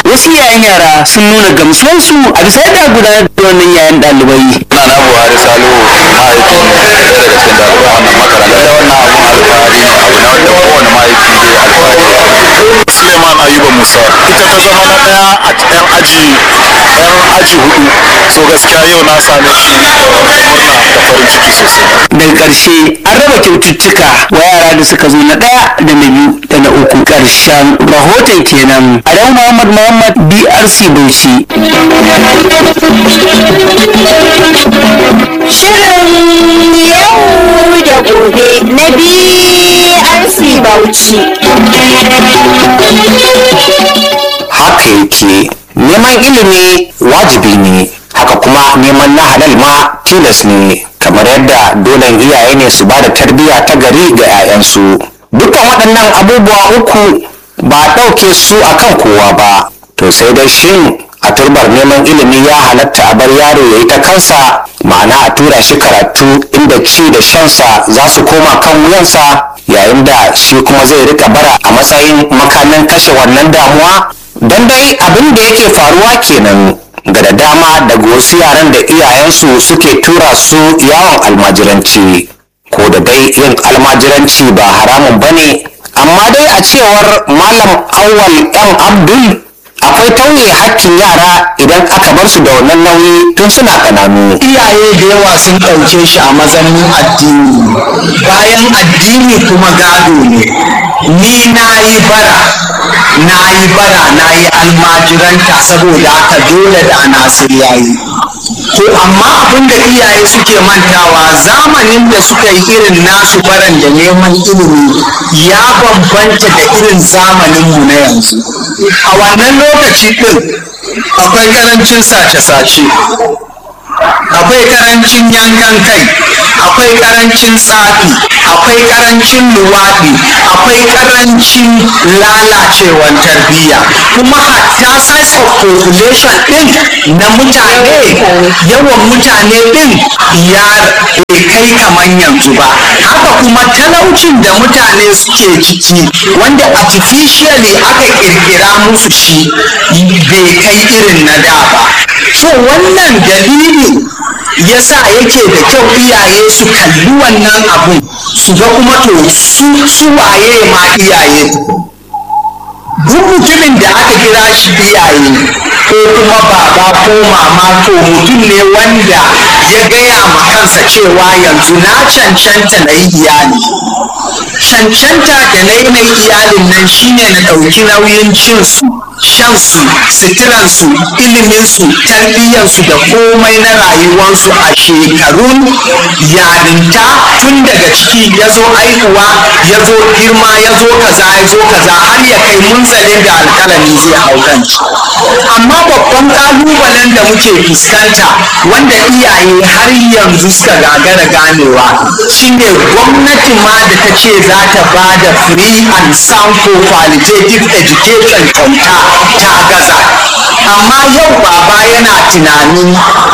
wasu yayan yara sun nuna gamsuwarsu a bisa yadda aka gudanar da wannan yayan ɗalibai na na buhari salihu mahaifin ɗaya daga cikin ɗaliban wannan makaranta da wannan abun alfahari ne abu na wanda kowane mahaifi zai alfahari suleiman ayuba musa ita ta zama na ɗaya a yan aji yan aji hudu so gaskiya yau na same shi murna da farin ciki sosai daga ƙarshe an raba kyaututtuka wa yara da suka zo na ɗaya da na biyu da na uku ƙarshen rahoton kenan adamu muhammad muhammad brc bauchi Shirin yau da gobe na BRC Bauchi. haka yake neman ilimi wajibi ne haka kuma neman na halal ma tilas ne kamar yadda dolen iyaye ne su ba da tarbiyya ta gari ga 'ya'yansu dukkan waɗannan abubuwa uku ba a ɗauke su akan kowa ba to sai dai shin a turbar neman ilimi ya halatta a bar yaro ya yi ta kansa ma'ana a tura shi karatu inda ci da shansa za su koma kan wuyansa yayin da shi kuma zai rika bara a matsayin makamin kashe wannan damuwa don dai abin da yake faruwa kenan ga da dama daga wasu yaran da iyayensu suke tura su yawon almajiranci ko da dai yin almajiranci ba haramun ba ne amma dai a cewar malam awwal yan abdul akwai tauye hakkin yara idan aka bar su da wannan nauyi tun suna ƙananu iyaye da yawa sun ɗauke shi a mazannin addini bayan addini kuma gado ne ni na yi bara na yi bara na yi almajiranta saboda haka dole da nasir ya yi to amma abin da iyaye suke mantawa zamanin da suka yi irin nasu baran da neman ilimi ya bambanta da irin zamaninmu na yanzu a wannan lokaci ɗin akwai ƙarancin sace-sace akwai karancin yankan kai akwai karancin tsafi akwai karancin luwaɗi akwai karancin lalacewan tarbiyya kuma hatta size of population ɗin na mutane yawan mutane ɗin ya bai kai kamar yanzu ba haka kuma talaucin da mutane suke ciki wanda artificially aka kirkira musu shi bai kai irin na da ba so wannan dalili yasa yake da kyau iyaye su kalli wannan abun su ga kuma to su su waye ma iyaye duk mutumin da aka kira shi iyaye ko kuma baba ko mama to mutum ne wanda ya gaya ma kansa cewa yanzu na cancanta na yi iyali cancanta da na yi na iyalin nan shine na ɗauki nauyin cinsu shansu suturansu iliminsu tarbiyyarsu da komai na rayuwarsu a shekarun yarinta tun daga ciki ya zo aihuwa ya zo girma ya zo kaza ya zo kaza har ya kai munzalin da alkalami zai hau kanci amma babban kalubalen da muke fuskanta wanda iyaye har yanzu suka gagara ganewa shine gwamnati ma da ta ce za ta ba da free and sound for qualitative education kyauta ta gaza amma yau baba yana tunanin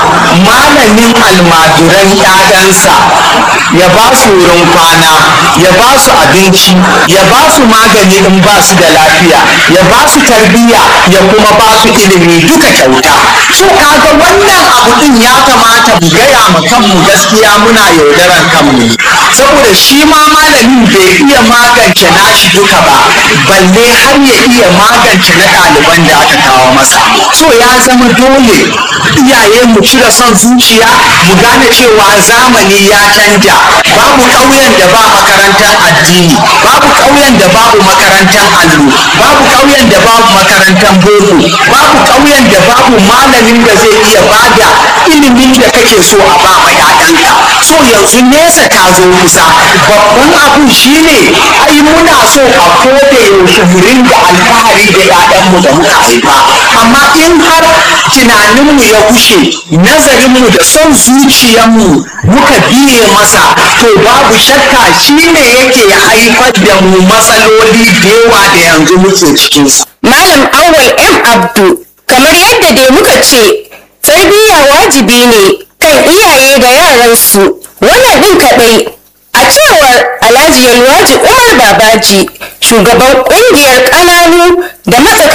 malamin almaduran 'ya'yansa ya ba su wurin kwana ya ba su abinci ya ba su magani in ba su da lafiya ya ba su tarbiyya ya kuma ba su ilimi duka kyauta so kaga wannan abu din ya kamata mu gaya ma kanmu gaskiya muna yaudaran kanmu saboda shi ma malamin bai iya magance nashi duka ba balle har ya iya magance na ɗaliban da aka kawo masa so ya zama dole iyaye mu cire son zuciya mu gane cewa zamani ya canja babu ƙauyen da ba makarantar addini babu ƙauyen da babu makarantar allo babu ƙauyen da babu makarantar boko babu ƙauyen da babu malamin da zai iya bada ilimin da kake so a ba ma 'ya'yanka so yanzu nesa ta zo kusa babban abu shine ai muna so a koda yaushe mu ringa alfahari da 'ya'yanmu da muka haifa amma in har tunaninmu ya kushe nazarinmu da son zuciyarmu muka biye masa to babu shakka shine yake haifar da mu matsaloli da yawa da yanzu muke cikinsu Malam Awwal M. Abdu, kamar yadda dai muka ce, tarbiyya wajibi ne kan iyaye da yaransu. Wannan ɗin kaɗai, a cewar Alhaji Yalwaji Umar Babaji, shugaban ƙungiyar ƙananu da matsakaitan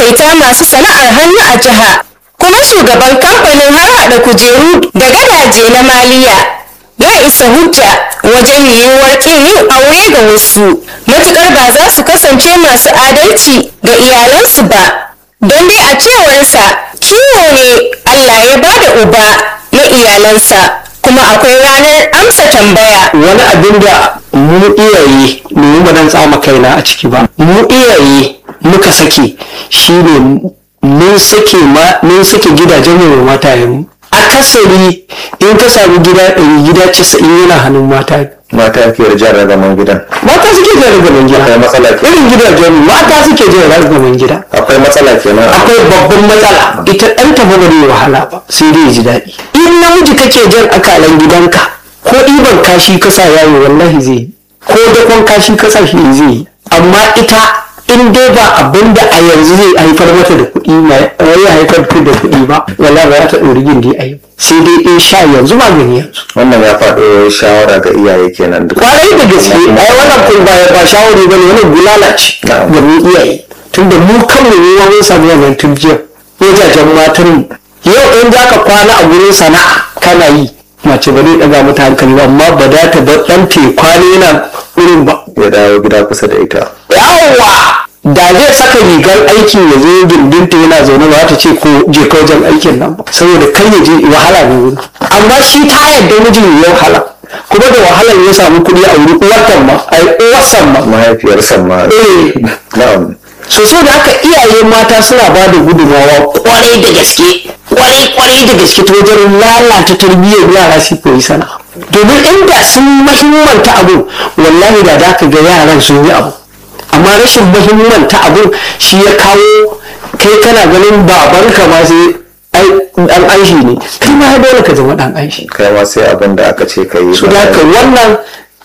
matsakaita masu sana'ar hannu a jiha kuma shugaban kamfanin harhaɗa kujeru da gadaje na maliya ya isa hujja wajen yiwuwar ƙin yin aure ga wasu matuƙar ba za su kasance masu adalci ga iyalansu ba don dai a cewarsa kiwo ne allah ya ba da uba na iyalansa kuma akwai ranar amsa tambaya wani abin da mu iyaye mu ba dan tsama kaina a ciki ba mu iyaye muka sake shine mun sake ma mun sake gidajen mu mata mu akasari in ka samu gida ɗari gida casa'in yana hannun mata mata ke jan ragaman gidan mata suke jan ragaman gida akwai matsala ke irin gidajen mu mata suke jan ragaman gida akwai matsala kenan akwai babban matsala ita ɗan ta ba zai wahala ba sai dai ya ji daɗi in namiji kake jan akalan gidanka ko ɗiban kashi ka sa yawo wallahi zai yi ko dakon kashi ka sa shi zai yi amma ita in dai ba abin da a yanzu zai haifar mata da kuɗi mai ya haifar da kuɗi ba wallahi ba za ta ɗori gindi a yi sai dai in sha yanzu ba gani yanzu wannan ya faɗo shawara ga iyaye kenan duk kwarai da gaske ai wannan kun ba ba shawari ba ne wannan bulala ce Na'am. ga mu iyaye tunda mu kanmu ne mun samu wannan turjiyar wajajen matan mu yau in za ka kwana a gurin sana'a kana yi mace ba zai ɗaga mata hankali ba amma ba za ta bar ɗan te kwana yana wurin ba ya dawo gida kusa da ita yawwa da zai saka rigar aiki ya zo gindinta yana zaune ba za ta ce ko je ka wajen aikin nan ba saboda kai ya je wahala ne wuri amma shi ta yadda mijin ya wahala kuma da wahalar ya samu kuɗi a wuri uwartan ma ai uwarsan ma mahaifiyarsa ma eh na'am so so da haka iyaye mata suna ba da gudunmawa kwarai da gaske kwarai kwarai da gaske ta wajen lalata tarbiyyar yara su koyi sana'a domin inda sun mahimmanta abu wallahi da za ka ga yaran sun yi abu amma rashin mahimmanta abu shi ya kawo kai kana ganin babanka ma sai ai dan aishi ne kai ma ya dole ka zama dan aishi kai ma sai abin da aka ce ka yi su da haka wannan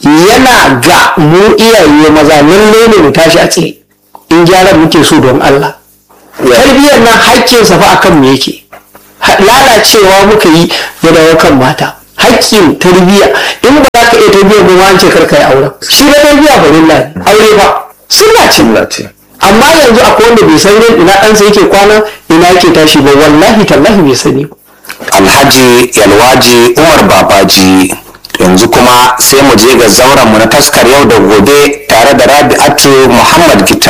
yana ga mu iyaye maza lalle ne mu tashi a tsaye in gyaran muke so don Allah tarbiyyar nan haƙƙinsa fa akan me yake Ha- lalacewa muka yi ya dawo kan mata haƙƙin tarbiyya in ba za ka iya tarbiyyar ba wance kar ka yi auren shi na tarbiyya ba lilla aure ba sunna ce Allah ce amma yanzu akwai wanda bai san ina ɗansa yake kwana ina yake tashi ba wallahi tallahi bai sani ba alhaji yalwaji umar babaji yanzu kuma sai mu je ga zauren mu na taskar yau da gobe tare da rabi'atu muhammad gita